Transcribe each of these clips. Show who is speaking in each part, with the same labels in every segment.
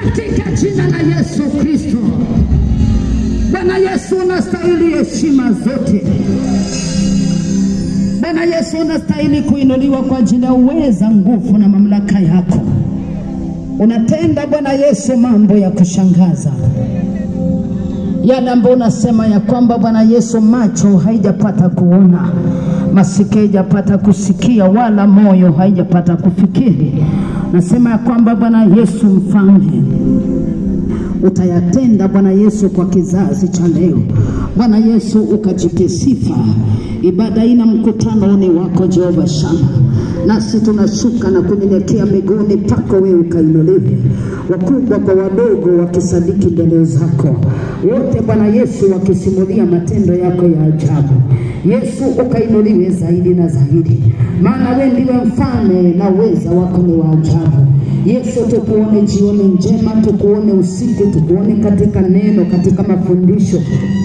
Speaker 1: katika jina la Yesu Kristo. Bwana Yesu, unastahili heshima zote. Bwana Yesu, unastahili kuinuliwa kwa ajili ya uweza, nguvu na mamlaka yako. Unatenda Bwana Yesu mambo ya kushangaza yale ambayo unasema ya kwamba Bwana Yesu, macho haijapata kuona, masikio haijapata kusikia, wala moyo haijapata kufikiri. Nasema ya kwamba Bwana Yesu mfalme utayatenda Bwana Yesu kwa kizazi cha leo. Bwana Yesu ukajipe sifa. Ibada hii na mkutano ni wako Jehova Shama, nasi tunashuka na kunyenyekea miguuni pako wewe ukainuliwe, wakubwa kwa wadogo wakisadiki mbele zako, wote Bwana Yesu wakisimulia matendo yako ya ajabu. Yesu ukainuliwe zaidi na zaidi, maana wewe ndiwe mfalme na uweza wako ni wa ajabu. Yesu, tukuone jioni njema, tukuone usiku, tukuone katika neno, katika mafundisho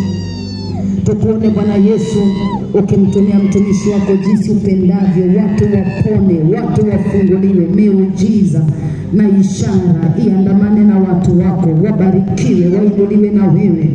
Speaker 1: tukuone Bwana Yesu ukimtumia mtumishi wako jinsi upendavyo, watu wapone, watu wafunguliwe, miujiza na ishara iandamane na watu wako, wabarikiwe, wainuliwe na wewe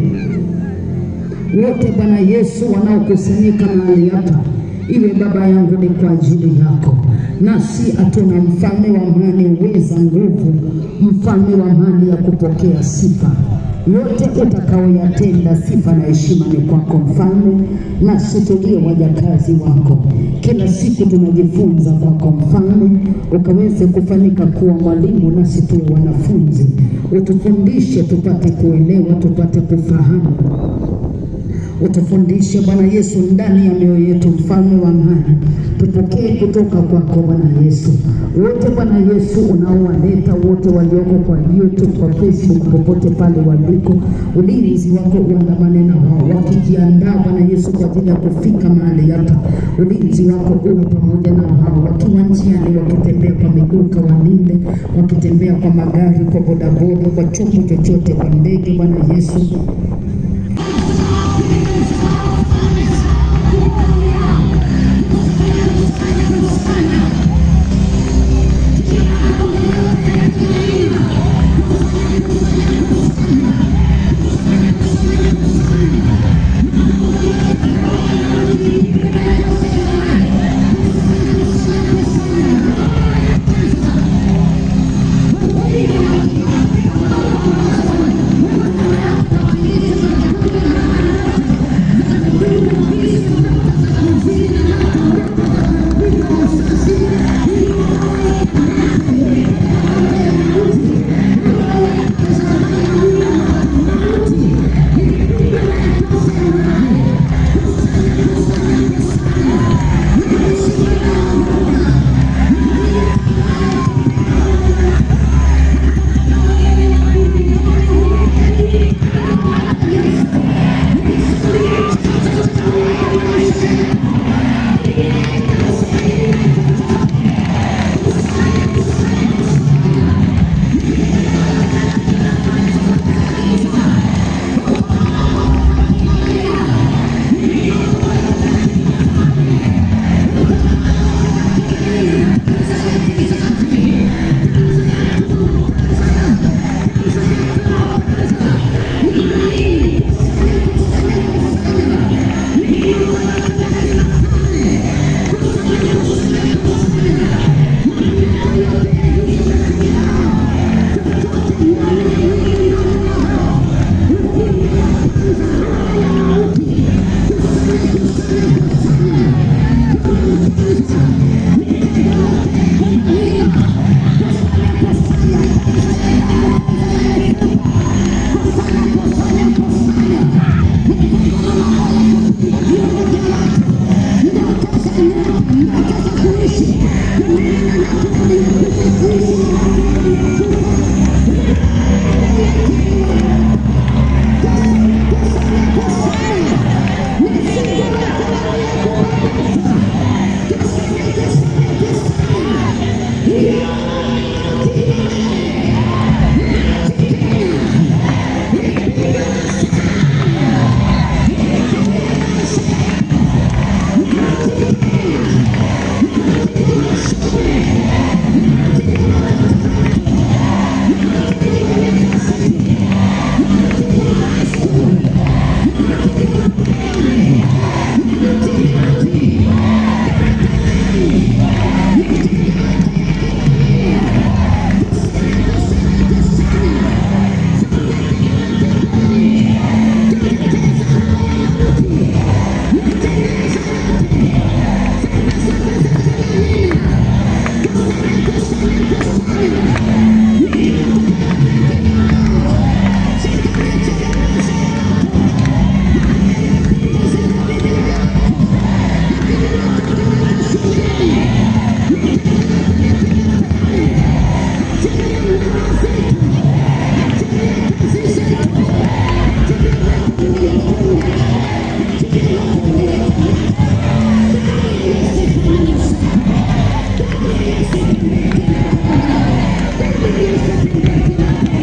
Speaker 1: wote Bwana Yesu wanaokusanyika mahali hapa, iwe Baba yangu ni kwa ajili yako, nasi hatuna mfalme wa amani, uweza, nguvu, mfalme wa amani ya kupokea sifa yote utakaoyatenda, sifa na heshima ni kwako mfalme, nasi tulio wajakazi wako. Kila siku tunajifunza kwako mfalme, ukaweze kufanyika kuwa mwalimu, nasi tuwe wanafunzi. Utufundishe tupate kuelewa, tupate kufahamu utufundishe Bwana Yesu ndani ya mioyo yetu, mfalme wa amani, tupokee kutoka kwako Bwana Yesu. Wote Bwana Yesu unaowaleta wote walioko kwa YouTube, kwa Facebook, popote pale waliko, ulinzi wako uandamane na wao, wakijiandaa Bwana Yesu kwa ajili ya kufika mahali hapa, ulinzi wako uwe pamoja na wao, wakiwa njiani, wakitembea kwa miguu, kawalinde, wakitembea kwa magari, kwa bodaboda, kwa chombo chochote, kwa ndege, Bwana Yesu
Speaker 2: Thank
Speaker 1: Thank